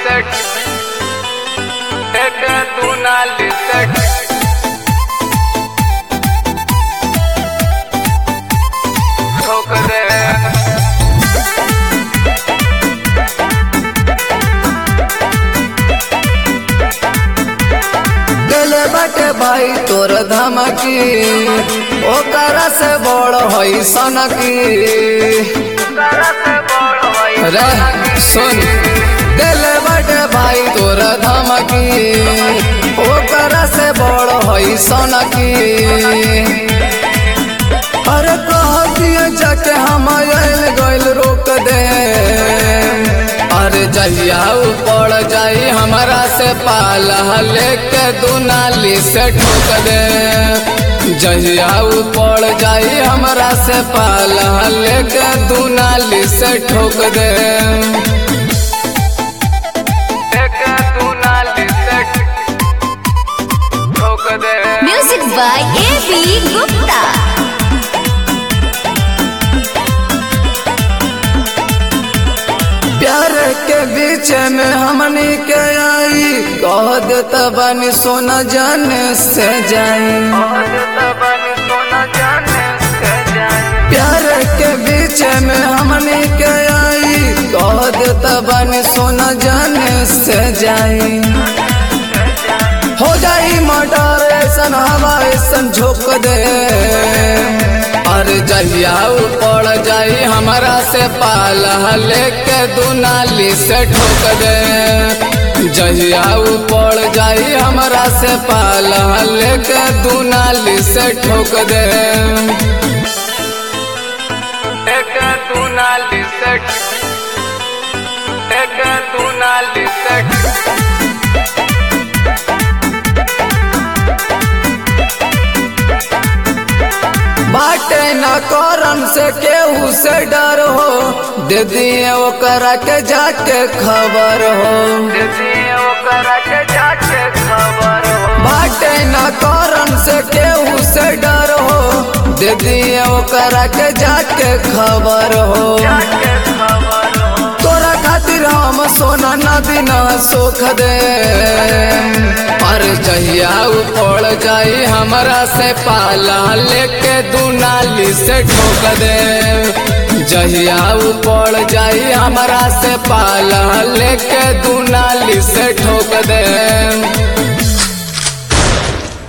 लिसट एक तू ना लिसट ठोक दे गेले बाटे भाई तोर धमकी ओकरा से बड़ होई सनकी रे सुन गेले बाटे भाई तोर धमकी ओकरा से बड़ होई सनकी अरे कह दिया जाके हम आयल गइल रोक दे अरे जहिया पड़ जाई हमारा से पाला लेके दुनाली से ठोक दे जहिया पड़ जाई हमारा से पाला लेके दुनाली से ठोक दे एक तू ना लिसट ठोक दे Music by A.B. Gupta. प्यार के बीच में हमनी के आई कह देता बानी सोना जाने से जाई प्यार के बीच में हमने के आई कह देता बानी सोना जाने से जाई हो जाई मर्डर ऐसन हवा ऐसन झोंक दे अरे जहिया पड़ जाई हमारा से पाला लेके दुनाली से ठोक दे जहिया पड़ जाई हमारा से पाला लेके दुनाली से ठोक दे एक तू ना लिसट एक तू ना लिसट बाटे न करम से केहू से डर हो दे दिए ओकरा के जाके खबर हो बाटे न करम से केहू से डर हो दे दिए ओकरा के जाके खबर हो तोरा खातिर हम सोना नदी न सोख दे पर जहिया पड़ जाई हमरा से पाला लेके दुनाली से ठोक दे जहिया पड़ जाई हमरा से पाला लेके दुनाली से ठोक दे